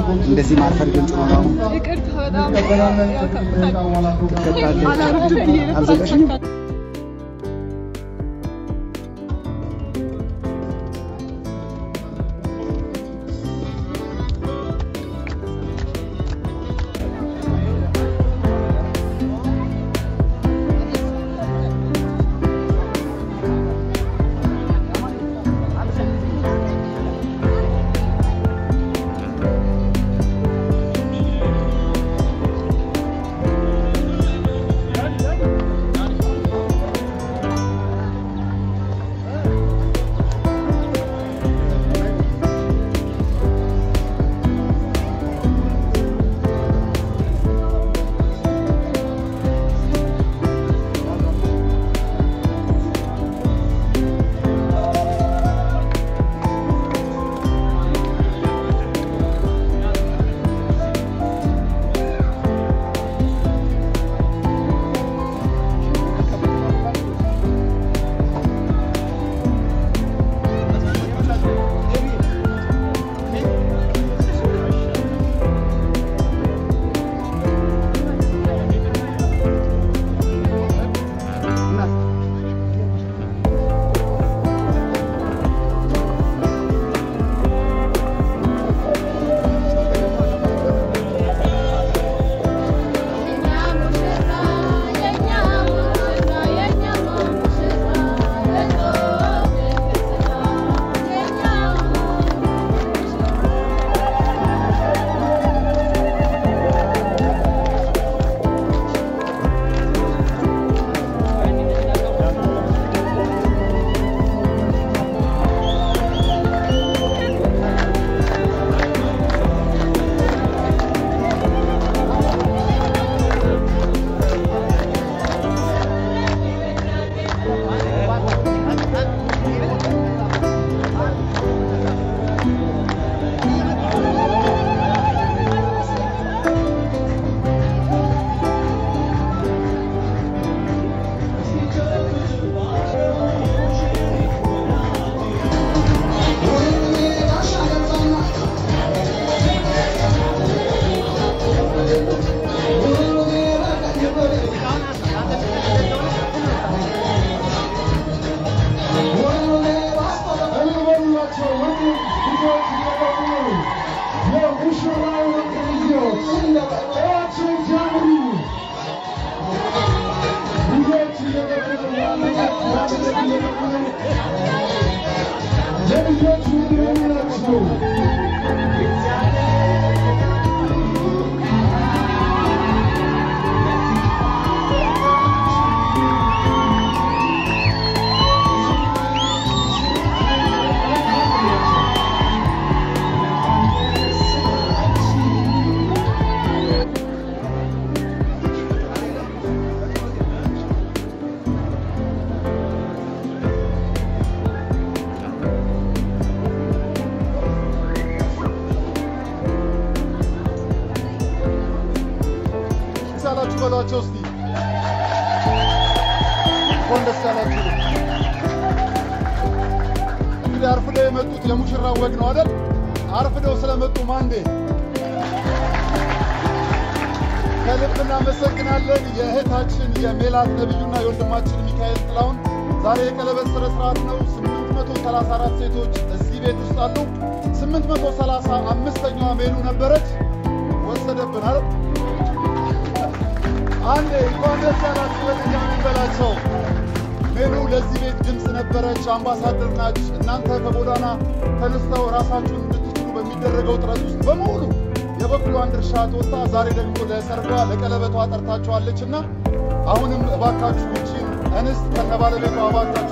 እንደዚህ ማርፈድ ግን ጥሩ ነው። ይቅርታ በጣም ትከታለች። አላረፍድም ብዬ ነበር። አልዘጋሽም? ያላችሁ በሏቸው እስቲ እንኳን ደስ ያላችሁ። እንግዲህ አርፍደው የመጡት የሙሽራው ወግ ነው አይደል? አርፍደው ስለመጡ ማንዴ ከልብ እናመሰግናለን። የእህታችን የሜላት ነብዩና የወንድማችን ሚካኤል ጥላሁን ዛሬ የቀለበት ስነ ስርዓት ነው። 834 ሴቶች እዚህ ቤት ውስጥ አሉ። 835ኛዋ ሜሉ ነበረች፣ ወሰደብን አይደል? አንዴ እንኳን ደስ ያላችሁ በድጋሚ በላቸው። ሜሉ ለዚህ ቤት ድምፅ ነበረች፣ አምባሳደር ናች። እናንተ ከጎዳና ተነስተው ራሳችሁን እንድትችሉ በሚደረገው ጥረት ውስጥ በሙሉ የበኩሏን ድርሻ ትወጣ። ዛሬ ደግሞ ለሰርጓ ለቀለበቷ ጠርታችኋለች እና አሁንም እባካችሁ ይቺን እንስት ከነባለቤቷ እባካችሁ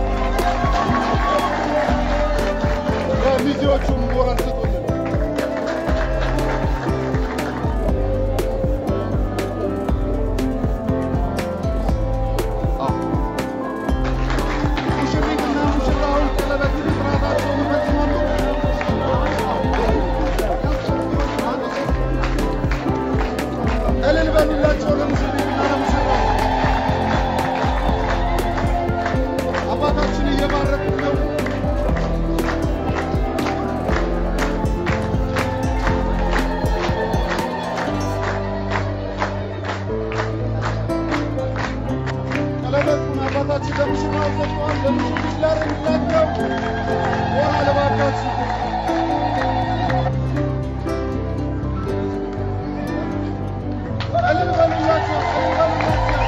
ለሚዜዎቹም ሞራል ስጡልን። ሙሽሪትና ሙሽራውን ቀለበት ስርዓታቸውን ይፈጽማሉ። እልል በሉላቸው ለሙሽሪትና ለሙሽራው። አባታችን እየባረኩ ነው። ቀለበታችን ለሙሽራው ሰጥተዋል። ለሙሽሪት ላረግላቸው ሆና ለባካችሁ እልል በሉላቸው፣ እልል በሉላቸው።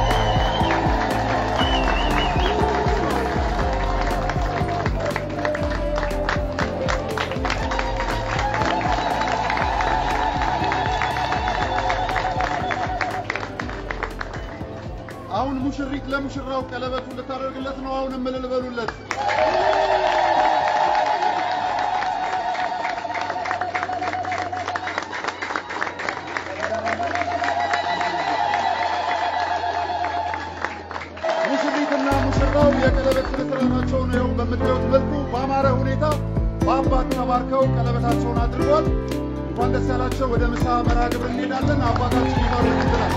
አሁን ሙሽሪት ለሙሽራው ቀለበቱን ልታደርግለት ነው። አሁንም እልል በሉለት። ሙሽሪትና ሙሽራው የቀለበት ስነስርዓታቸውን ይኸው በምታዩት መልኩ በአማረ ሁኔታ በአባት ተባርከው ቀለበታቸውን አድርጓል። እንኳን ደስ ያላቸው። ወደ ምሳ መርሃ ግብር እንሄዳለን። አባታችን ይባርኩልናል።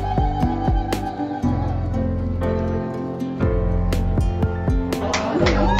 እ